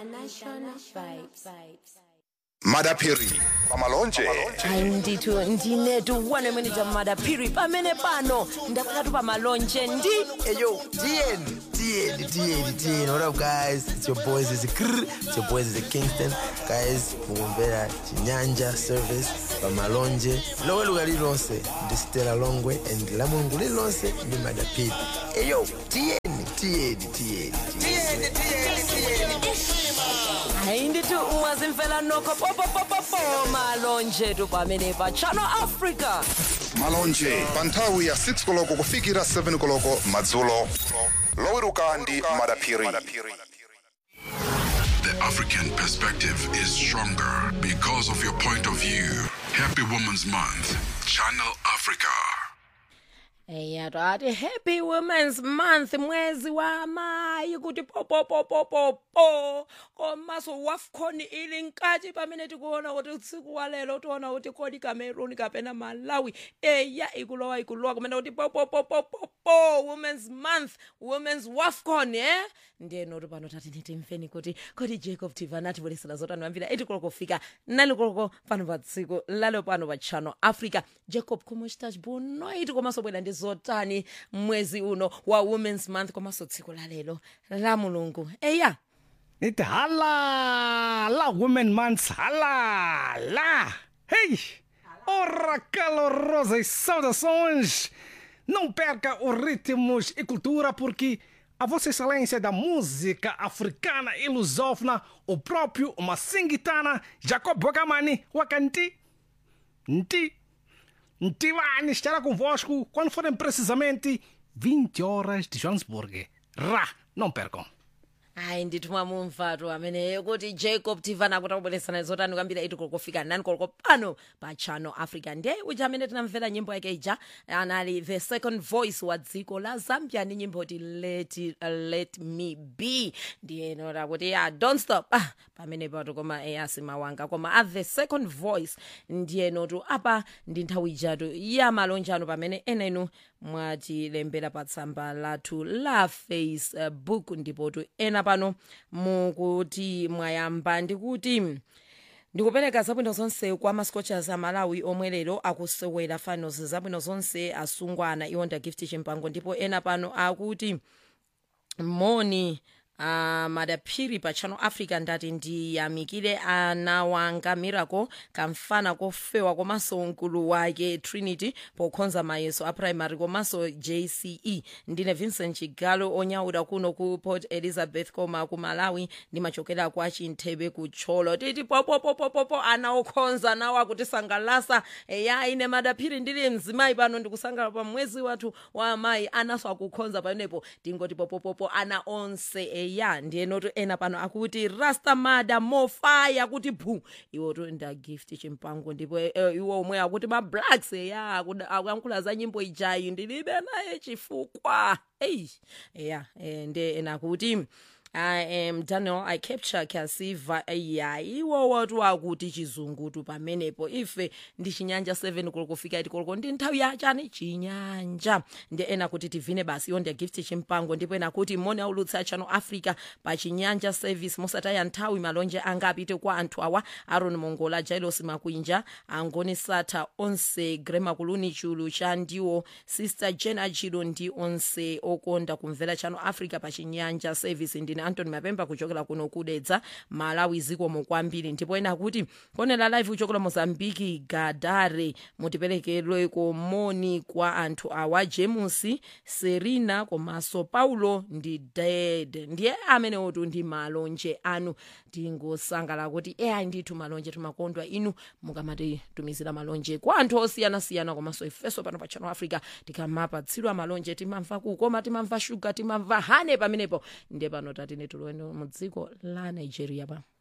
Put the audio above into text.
International vibes. madapiri pamalonje hayi ndithu ndinetu one minute madaphiri pamene pano ndakakatu pamalonje ndi Hey yo, DN, DN, DN, DN. What up, guys? It's your boys. It's a Krr. It's your boys. It's a Kingston. Guys, mugombera chinyanja service pamalonje lowe luga lilonse ndi stela longwe and la mulungu lilonse ndi madapiri hey yo DN, DN, DN, DN. hayi ndithu mwazimfela nokho popopopopo malonje tu pamene pa channel africa malonje pa nthawi ya 6 koloko kufikira 7 koloko madzulo loweruka ndi madapiri The African perspective is stronger because of your point of view. Happy Women's Month. Channel Africa. eya twati happy women's month mwezi wa mayi kuti popopopopopo komanso wafcon ili nkati pamene tikuona kuti usiku wa lero tiona kuti kodi cameroon kapena malawi eya ikulowa ikulowa kumene kuti popopopopopo women's month women's wafcon eh ndiyeno ti pano tati nitimveni kuti kodi jacob tivana ativolesera zotani wambira itikoloko fika nalikoloko pano pa tsiku lalo pano pa channel africa jacob komochitachi bunoiti komanso bwera ndi zotani mwezi uno wa women's month komanso tsiku la lero la mulungu eya It hala la women months hala lá. Hey! Ora calorosas saudações! Não perca os ritmos e cultura porque a Vossa Excelência da Música Africana e Lusófona, o próprio Massingitana Jacob Bogamani Wakanti Nti Ntivani estará convosco quando forem precisamente 20 horas de Johannesburg. Rá! Não percam! hayi ndithu mwamumvatu ameneyo kuti jacob tivana kuti akubweresana zotani kwambira iti kolokofika nani koloko pano pa channel africa ndiye uja amene tinamvera nyimbo yake ija anali the second voice wa dziko la zambia ndi nyimbo ti let, uh, let me be ndiyenora kuti ya don't stop ah, pamene pato koma eyasi mawanga koma a the second voice ndiyenotu apa ndi nthawi ijatu ya malonjano pamene ena inu mwatilembera pa tsamba lathu la facebook ndipotu ena pano mukuti mwayamba ndikuti ndikupereka zabwino zonse kwa mascochers amalawi omwe lero akusewera finals zabwino zonse asungwana iwonda gift chimpango ndipo ena pano akuti moni uh, madaphiri pa channel africa ndati ndiyamikire ana wanga miracle kamfana kofewa komanso mkulu wake trinity pokhonza mayeso a primary komanso jce ndine vincent chigalo onyaula kuno ku port elizabeth koma ku malawi ndimachokera kwa chinthebe kutcholo titi popopopopopo ana okhonza nawo akutisangalasa eya ine madaphiri ndili mzimayi pano ndikusangalala pa mwezi wathu wa amayi anaso akukhonza pamenepo tingoti popopopo ana onse eya ndiyenotu ena pano akuti rastamada mofaya kuti bhu iwotu nda gift chimpango ndipo eh, iwo omwe akuti mablacks eya akuda- akuyankhula za nyimbo ijayi ndilibe naye chifukwa eyi eya eh, nde ena akuti I am Daniel. I capture Kasiva ya iwo watu akuti chizungutu pamenepo ife ndi chinyanja 7 kulikufika iti kuliko ndi nthawi yachani chinyanja ndi ena kuti tivine basi iyo ndi gift chimpango ndipo ena kuti moni aulutsa channel africa pa chinyanja service mosataya nthawi malonje anga apite kwa anthu awa aron mongola jailos makwinja angoni sata onse grema kuluni chulu cha ndiwo sister jen achilo ndi onse okonda kumvera channel africa pa chinyanja service ndine antony mapemba kuchokera kuno kudedza malawi zikomo kwambiri ndipo ena kuti konera live kuchokera mozambiki gadare mutiperekerwe komoni kwa anthu awa james serina komanso paulo ndi ded ndiye amene otu ndi malonje anu tingosangala kuti eya ndithu malonje timakondwa inu mukamatitumizira malonje kwa anthu osiyanasiyana komanso ifeso pano pa channel africa tikamapatsidwa malonje timamva kukoma timamva shuga timamva hane pamenepo ndiye pano tatine tuloweno mu dziko la nigeria pa